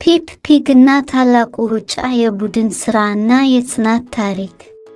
ፔፕ ፒግ እና ታላቁ ሩጫ የቡድን ሥራ እና የጽናት ታሪክ።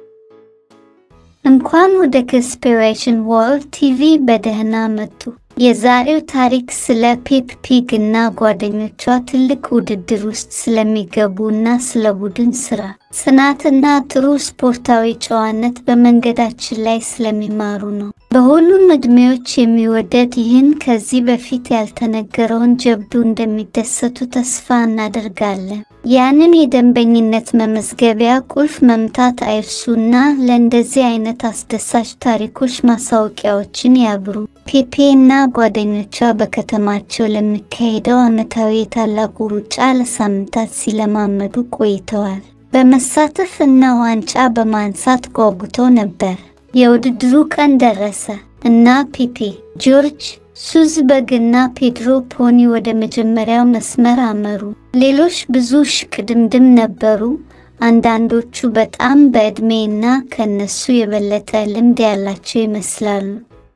እንኳን ወደ ኮንስፒሬሽን ወርልድ ቲቪ በደህና መጡ። የዛሬው ታሪክ ስለ ፔፕ ፒግ እና ጓደኞቿ ትልቅ ውድድር ውስጥ ስለሚገቡ እና ስለ ቡድን ሥራ፣ ጽናትና ጥሩ ስፖርታዊ ጨዋነት በመንገዳችን ላይ ስለሚማሩ ነው። በሁሉም ዕድሜዎች የሚወደድ ይህን ከዚህ በፊት ያልተነገረውን ጀብዱ እንደሚደሰቱ ተስፋ እናደርጋለን። ያንን የደንበኝነት መመዝገቢያ ቁልፍ መምታት አይርሱና ለእንደዚህ አይነት አስደሳች ታሪኮች ማሳወቂያዎችን ያብሩ። ፔፔ እና ጓደኞቿ በከተማቸው ለሚካሄደው ዓመታዊ የታላቁ ሩጫ ለሳምንታት ሲለማመዱ ቆይተዋል። በመሳተፍ እና ዋንጫ በማንሳት ጓጉተው ነበር። የውድድሩ ቀን ደረሰ እና ፔፔ፣ ጆርጅ፣ ሱዝ በግ እና ፔድሮ ፖኒ ወደ መጀመሪያው መስመር አመሩ። ሌሎች ብዙ ሽቅድምድም ነበሩ፣ አንዳንዶቹ በጣም በዕድሜ እና ከነሱ የበለጠ ልምድ ያላቸው ይመስላሉ።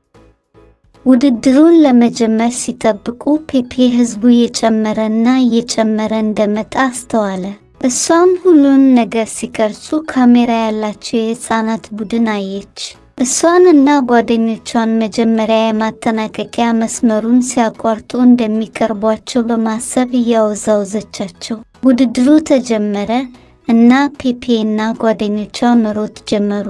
ውድድሩን ለመጀመር ሲጠብቁ ፔፔ ሕዝቡ እየጨመረ እና እየጨመረ እንደመጣ አስተዋለ። እሷም ሁሉን ነገር ሲቀርጹ ካሜራ ያላቸው የሕፃናት ቡድን አየች። እሷን እና ጓደኞቿን መጀመሪያ የማጠናቀቂያ መስመሩን ሲያቋርጡ እንደሚቀርቧቸው በማሰብ እያወዛወዘቻቸው ውድድሩ ተጀመረ እና ፔፔ እና ጓደኞቿ መሮጥ ጀመሩ።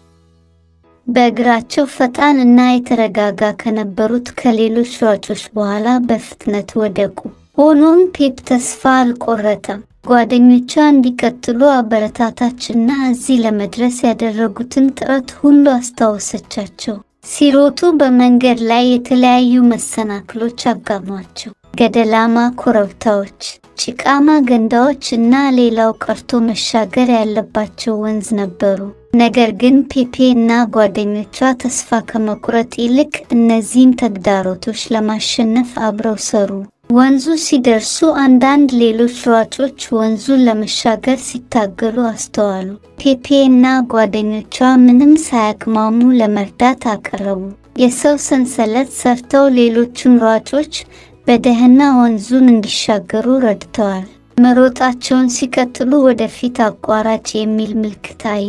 በእግራቸው ፈጣን እና የተረጋጋ ከነበሩት ከሌሎች ሯጮች በኋላ በፍጥነት ወደቁ። ሆኖም ፔፕ ተስፋ አልቆረጠም። ጓደኞቿ እንዲቀጥሉ አበረታታች እና እዚህ ለመድረስ ያደረጉትን ጥረት ሁሉ አስታወሰቻቸው። ሲሮጡ በመንገድ ላይ የተለያዩ መሰናክሎች አጋሟቸው። ገደላማ ኮረብታዎች፣ ጭቃማ ገንዳዎች እና ሌላው ቀርቶ መሻገር ያለባቸው ወንዝ ነበሩ። ነገር ግን ፔፔ እና ጓደኞቿ ተስፋ ከመቁረጥ ይልቅ እነዚህን ተግዳሮቶች ለማሸነፍ አብረው ሰሩ። ወንዙ ሲደርሱ አንዳንድ ሌሎች ሯጮች ወንዙን ለመሻገር ሲታገሉ አስተዋሉ። ፔፔ እና ጓደኞቿ ምንም ሳያቅማሙ ለመርዳት አቀረቡ። የሰው ሰንሰለት ሰርተው ሌሎቹን ሯጮች በደህና ወንዙን እንዲሻገሩ ረድተዋል። መሮጣቸውን ሲቀጥሉ ወደፊት አቋራጭ የሚል ምልክት አዩ።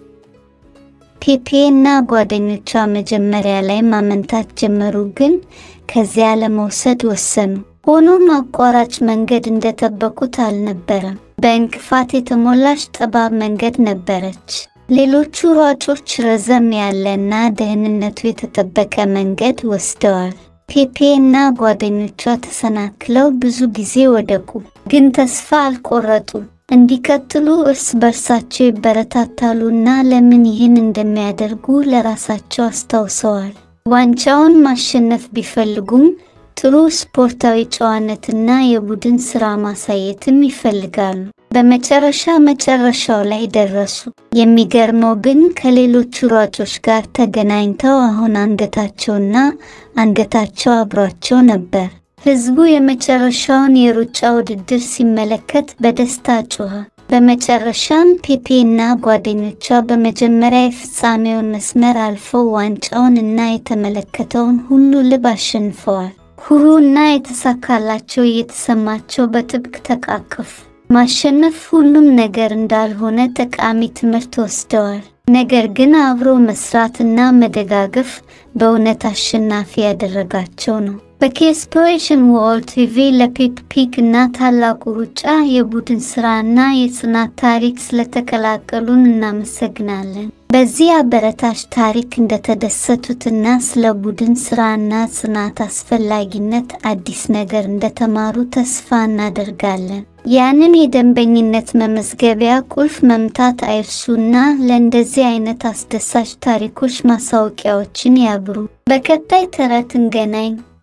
ፔፔ እና ጓደኞቿ መጀመሪያ ላይ ማመንታት ጀመሩ፣ ግን ከዚያ ለመውሰድ ወሰኑ። ሆኖም አቋራጭ መንገድ እንደጠበቁት አልነበረም። በእንቅፋት የተሞላች ጠባብ መንገድ ነበረች። ሌሎቹ ሯጮች ረዘም ያለ እና ደህንነቱ የተጠበቀ መንገድ ወስደዋል። ፔፔ እና ጓደኞቿ ተሰናክለው ብዙ ጊዜ ወደቁ፣ ግን ተስፋ አልቆረጡም። እንዲቀጥሉ እርስ በርሳቸው ይበረታታሉ እና ለምን ይህን እንደሚያደርጉ ለራሳቸው አስታውሰዋል። ዋንጫውን ማሸነፍ ቢፈልጉም ጥሩ ስፖርታዊ ጨዋነትና የቡድን ሥራ ማሳየትም ይፈልጋሉ። በመጨረሻ መጨረሻው ላይ ደረሱ። የሚገርመው ግን ከሌሎቹ ሯጮች ጋር ተገናኝተው አሁን አንገታቸውና አንገታቸው አብሯቸው ነበር። ሕዝቡ የመጨረሻውን የሩጫ ውድድር ሲመለከት በደስታ ጮኸ። በመጨረሻም ፔፔ እና ጓደኞቿ በመጀመሪያ የፍጻሜውን መስመር አልፈው ዋንጫውን እና የተመለከተውን ሁሉ ልብ አሸንፈዋል። ኩሩ እና የተሳካላቸው እየተሰማቸው በጥብቅ ተቃቀፉ። ማሸነፍ ሁሉም ነገር እንዳልሆነ ጠቃሚ ትምህርት ወስደዋል። ነገር ግን አብሮ መስራትና መደጋገፍ በእውነት አሸናፊ ያደረጋቸው ነው። በኮንስፒሬሽን ወርልድ ቲቪ ለፔፕ ፒግ እና ታላቁ ሩጫ የቡድን ሥራ እና የጽናት ታሪክ ስለተቀላቀሉን እናመሰግናለን። በዚህ አበረታች ታሪክ እንደተደሰቱትና ስለ ቡድን ሥራና ጽናት አስፈላጊነት አዲስ ነገር እንደተማሩ ተስፋ እናደርጋለን። ያንን የደንበኝነት መመዝገቢያ ቁልፍ መምታት አይርሱና ለእንደዚህ አይነት አስደሳች ታሪኮች ማሳወቂያዎችን ያብሩ። በቀጣይ ተረት እንገናኝ።